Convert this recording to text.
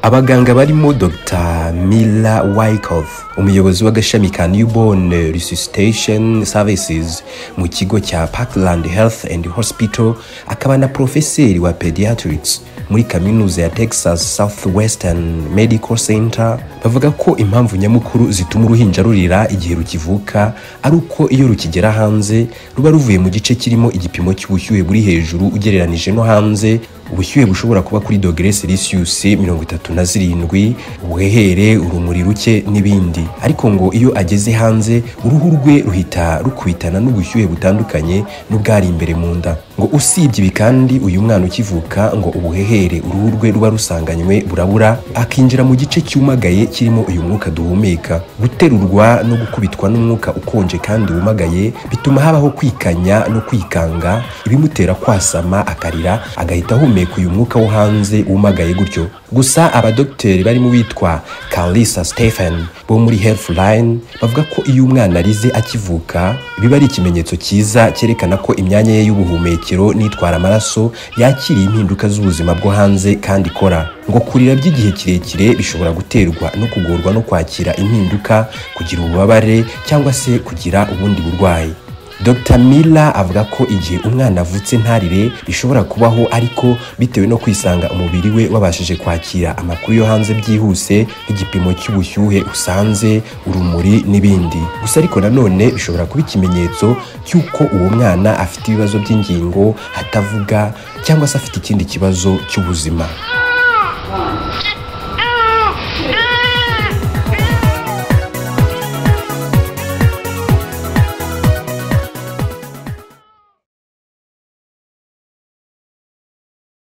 abaganga barimo dr mila wyckoff umuyobozi w'agashami ka newborn resuscitation services mu kigo cya parkland health and hospital akaba na porofeseri wa pediatrics muri kaminuza ya texas southwestern medical center bavuga ko impamvu nyamukuru zituma uruhinja rurira igihe rukivuka ari uko iyo rukigera hanze ruba ruvuye mu gice kirimo igipimo cy'ubushyuhe buri hejuru ugereranije no hanze ubushyuhe bushobora kuba kuri dogere celsius mirongo itatu na zirindwi ubuhehere urumuri ruke n'ibindi ariko ngo iyo ageze hanze uruhu rwe ruhita rukubitana n'ubushyuhe butandukanye n'ubwari imbere mu nda ngo usibye ibi kandi uyu mwana ukivuka ngo ubuhehere uruhu rwe ruba rusanganywe burabura akinjira mu gice cyumagaye kirimo uyu mwuka duhumeka guterurwa no gukubitwa n'umwuka ukonje kandi wumagaye bituma habaho kwikanya no kwikanga ibimutera kwasama akarira agahita ahumeka guhumeka uyu mwuka wo hanze wumagaye gutyo gusa abadogiteri barimo witwa Kalisa Stephen bo muri Healthline bavuga ko iyo umwana arize akivuka biba ari ikimenyetso cyiza cyerekana ko imyanya ye y'ubuhumekero n'itwara amaraso yakiriye impinduka z'ubuzima bwo hanze kandi ikora ngo kurira by'igihe kirekire bishobora guterwa no kugorwa no kwakira impinduka kugira ububabare cyangwa se kugira ubundi burwayi Dr Miller avuga ko igihe umwana avutse ntarire bishobora kubaho ariko bitewe no kwisanga umubiri we wabashije kwakira amakuru yo hanze byihuse nk'igipimo cy'ubushyuhe usanze urumuri n'ibindi gusa ariko nanone bishobora kuba ikimenyetso cy'uko uwo mwana afite ibibazo by'ingingo hatavuga cyangwa se afite ikindi kibazo cy'ubuzima